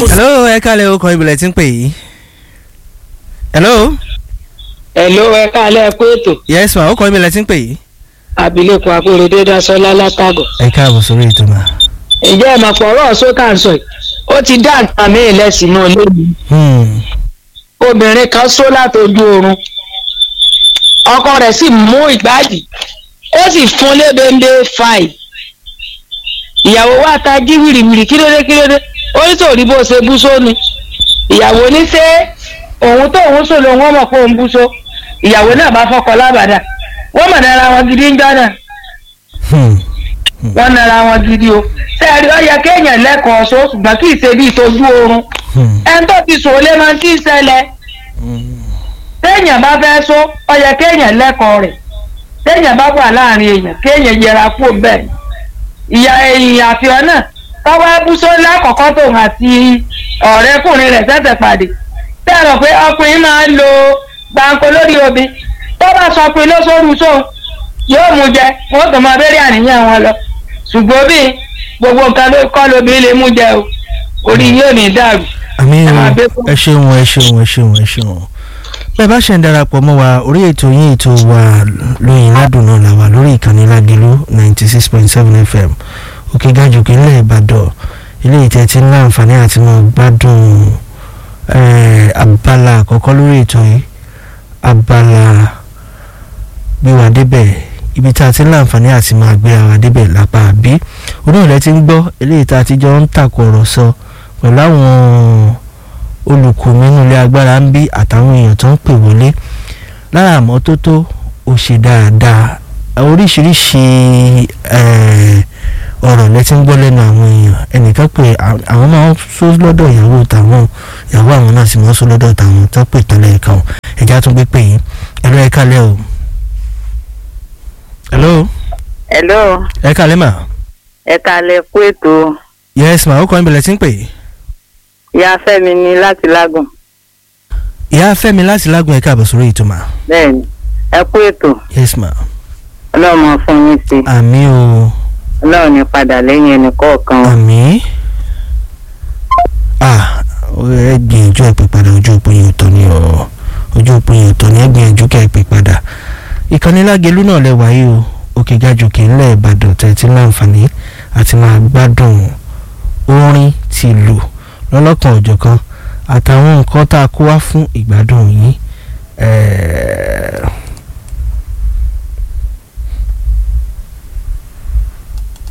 hello ẹ kálẹ̀ o kọ́ ibìlẹ̀ tí ń pè yìí. hello. Hello ẹ káalẹ́ kú ètò yes ma ó kọ́ ibìlẹ̀ tí ń pè yìí. abilékọ akóredé dasọlá látàgọ. ẹ káàbọ̀ sórí ètò mà. ǹjẹ́ ẹ mọ̀ pọ̀ ọ̀rọ̀ sókà ń sọ yìí ó ti dá nǹkan mi lẹ́sìn náà lónìí. Hmm. obìnrin kan só látọjú oorun ọkọ rẹ̀ sì mú ìgbàdì ó sì fún lébèndé fàì ìyàwó wa ta jí wìrìwìrì kílódé kílódé ó ní sòrí bó ṣe bú sóni ìyàwó ní ṣé òun tó òun sò lòun ọmọ pé òun bú só ìyàwó náà bá fọkọ lábàdà wọ́n mọ̀ nára wọn gidi ń jọ́nà Hmm. wọ́n nára wọn gidi o sẹ́ẹ̀rí ó yẹ kéèyàn lẹ́kọ̀ọ́ só ṣùgbọ́n kì í ṣe bí ìtọ́jú oorun Hmm. ẹni tó ti sòó lé máa ń tí ì ṣẹlẹ̀ téèyàn bá fẹ́ só ó yẹ kéèyàn lẹ́kọ̀ọ́ rẹ̀ téèyàn bá wà láàrin èèyàn kéèyàn yẹra kú bẹ́ẹ̀ ìyá èèyàn àfihàn náà tọ́wọ́ ẹbúsọ lákọ̀ọ́kọ́ tóun àti ọ̀rẹ́kùnrin rẹ̀ ṣẹ̀ṣẹ̀ pàdé tẹ́rọ pé ọkùnrin máa ń lo gbàǹkó lórí obì tó bá sọ pé lóṣooṣù sóun yóò mú jẹ wọn tó máa bẹ̀rẹ̀ àníyàn wọn lọ ṣùgbọ́n bí gbogbo nǹkan ló kọ́ lóbi lè mú jẹ o orí yóò ní dàrú àmì Ẹ máa gbé o fún- ẹ ṣeun ẹ ṣeun ẹ ṣeun ẹ ṣeun bẹ́ẹ̀ bá ṣe ń darapọ̀ mọ́ wa orí ètò yín ètò wa lóyìn ládùn náà là wà lórí ìkànnì lágẹ̀lú ninety six point seven fm òkè gàjòkè ńlẹ̀ ìbàdàn ilé ìtẹ́ tí ń láǹfààní àti mọ̀ gbádùn eh, abala àkọ́kọ́ lórí ètò yìí abala gbéwà débẹ̀ ibi tá a ti ń láǹfààní àti máa gbé ara débẹ̀ lápá àbí onílẹ̀ ti ń gbọ́ eléyìí tá a ti jọ ń tàkùrọ̀sọ pẹ̀lú àwọn olùkọ́ nínú ilé agbára ń bí àtàwọn èèyàn tó ń pè wọlé lára àmọ́tótó ò ṣe dáadáa oríṣiríṣi eh, ọ̀rọ̀ lẹ́tí ń gbọ́ lẹ́nu àwọn èèyàn ẹnìkan pé à- àwọn máa ń sọ lọ́dọ̀ ìyàwó tàwọn ìyàwó àwọn náà sì máa ń sọ lọ́dọ̀ tàwọn tó pè tọ́lẹ̀ ẹ̀ka ọ̀ ẹ̀já tún gbé pè yín ẹ̀rọ ẹ̀ka lẹ́ o. hello hello ẹ̀ka lẹ́ mà. ẹ kalẹ̀ kú ètò yes ma ó kọ́ ibẹ̀lẹ̀ tí ń pè é. ìyá fẹ́mi ní láti lágùn ìyá fẹ́mi láti lágùn ẹ̀ka àbọ̀ sórí ètò mà. bẹ́ẹ̀ni ẹ kú ètò yes ma. ọlọ́run máa fún yín sí àmì o ọlọ́run ní padà lẹ́yìn ẹnì kọ̀ọ̀kan o. àmì. ah ẹ gbìyànjú ẹ pè padà ojú òpó yẹn ọ̀tọ̀ ni o ojú òpó yẹn ọ̀tọ̀ ni ẹ gbìyànjú kẹ́ ẹ pè padà. ìkànnì lágẹ̀lú náà lẹ wáyé o òkè gàjòkè ńlẹ̀ ìbàdàn tẹ̀tí láǹfààní àti máa gbádùn orin ti lù lọ́lọ́kan òjọ̀kan àtàwọn nǹkan tá a kó wá fún ìgbádùn yín. ẹ̀ẹ́